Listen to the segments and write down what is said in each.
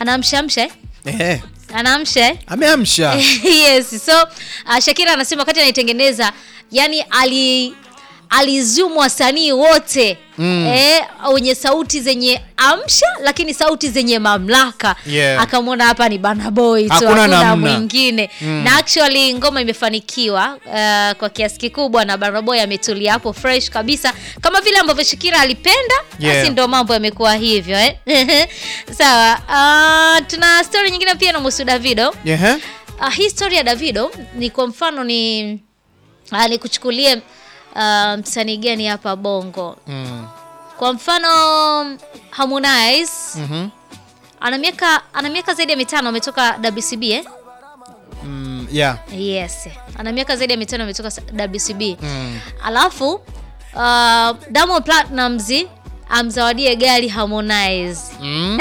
anaamshaamsha eh? Eh, anaamsha eh? ameamsha yes so uh, shakira anasema wakati anaitengeneza yani ali alizumu wasanii wote mm. eh, wenye sauti zenye amsha lakini sauti zenye mamlaka Yeah. akamwona hapa ni Burna Boy tu Hakuna hakuna namna. mwingine na actually ngoma imefanikiwa uh, kwa kiasi kikubwa na Burna Boy ametulia hapo fresh kabisa kama vile ambavyo Shakira alipenda Yeah. basi ndo mambo yamekuwa hivyo eh? sawa uh, tuna story nyingine pia na Musu Davido Ehe. Uh, hii story ya Davido ni kwa mfano ni uh, nikuchukulie uh, msanii gani hapa Bongo. Mm. Kwa mfano Harmonize Mhm. ana miaka ana miaka zaidi ya mitano ametoka WCB eh? Mm, yeah. Yes. Ana miaka zaidi ya mitano ametoka s- WCB. Mm. Alafu uh, Diamond Platnumz amzawadie gari Harmonize. Mm.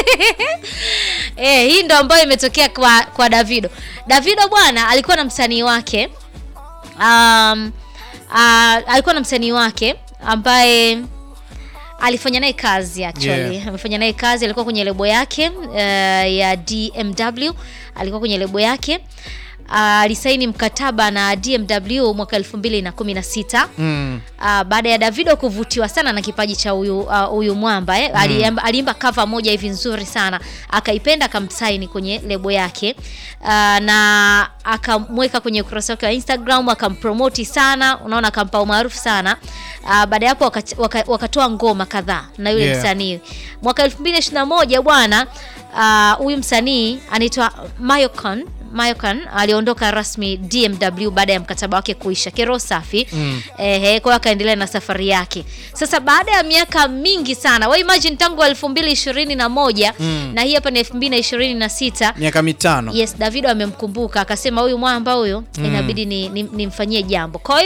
Eh, hii ndo ambayo imetokea kwa, kwa Davido. Davido bwana alikuwa na msanii wake um, uh, alikuwa na msanii wake ambaye alifanya naye kazi actually Yeah. amefanya naye kazi, alikuwa kwenye lebo yake uh, ya DMW, alikuwa kwenye lebo yake uh, alisaini mkataba na DMW mwaka 2016 Mm. Uh, baada ya Davido kuvutiwa sana na kipaji cha huyu uh, huyu mwamba eh, aliimba, aliimba cover moja hivi nzuri sana akaipenda, akamsaini kwenye lebo yake uh, na akamweka kwenye ukurasa wake wa Instagram akampromoti sana, unaona, akampa umaarufu sana uh, baada ya hapo waka- waka- wakatoa ngoma kadhaa na yule Yeah. msanii mwaka 2021 bwana uh, huyu msanii anaitwa Mayocon Mayokan aliondoka rasmi DMW baada ya mkataba wake kuisha. Kero safi Mm. ehe, kwa hiyo akaendelea na safari yake. Sasa baada ya miaka mingi sana, we imagine tangu 2021 Mm. na hii hapa ni 2026 miaka mitano yes, Davido amemkumbuka akasema, huyu mwamba huyu inabidi ni- ni- nimfanyie jambo. Kwa hiyo